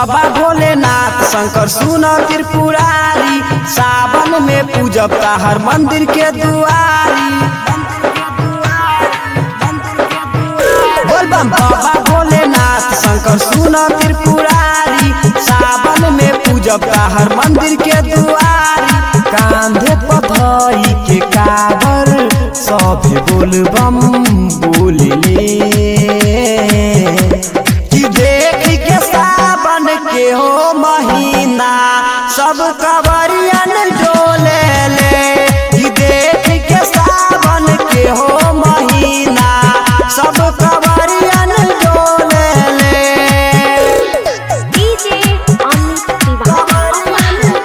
बाबा भोलेनाथ शंकर सुन त्रिपुरारी सावन में पूजब हर मंदिर के दुआरी बोल बम बाबा भोलेनाथ शंकर सुन त्रिपुरारी सावन में पूजब हर मंदिर के दुआरी कांधे पथई के काबर सभे बोल बम बोलले कि देख के सावन के हो महीना सब कवरियन डोले ले कि देख के सावन के हो महीना सब कवरियन डोले ले डीजे अमित तिवारी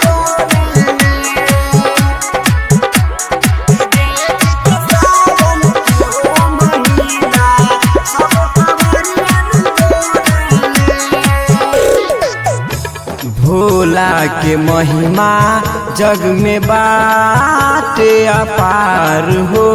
भोला के महिमा जग में बाटे अपार हो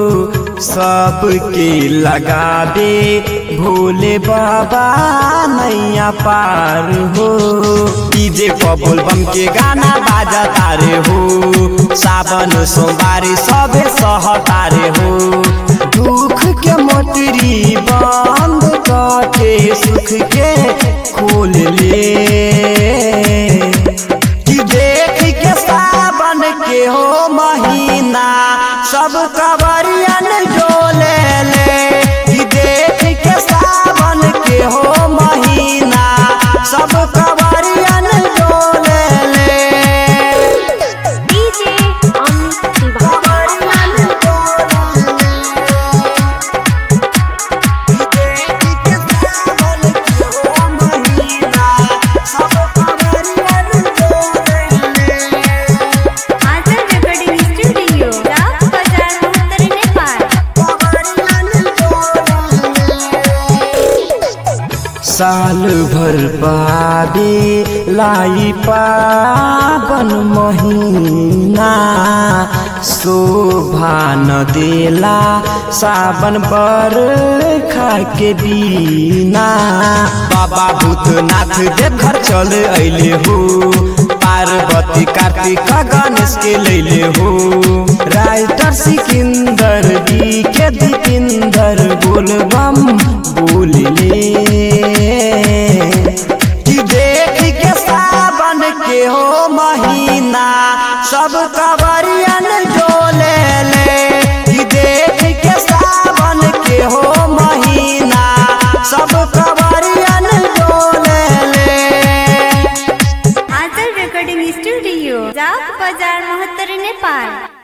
सबके लगाबे भोले बाबा नैया पार हो डीजे पबुल बम के गाना बाजा तारे हो सावन सोमवारी सबे सहतारे हो दुख के मोटरी बंद के सुख के खोल ले कि देख के सावन के हो महीना सब कवरियन डोले ले कि देख के सावन के हो महीना सब कवरियन डोले ले डीजे अमित तिवारी आजल रेकॉर्डिंग स्टूडियो राव बाजार उत्तर नेपाल साल भर पाबे लाई पावन महीना शोभा न देला सावन बर के बीना बाबा भूतनाथ देवघर चल अइले हो पार्वती कार्तिक गणेश के लैले हो राइटर सिकंदर जी के दीपिंदर बोलबम बोलले कि देख के सावन के हो महीना सब कवरियन डोले ले कि देख के सावन के हो महीना सब कवरियन डोले ले आजल रेकॉर्डिंग स्टूडियो राव बाजार महत्तर नेपाल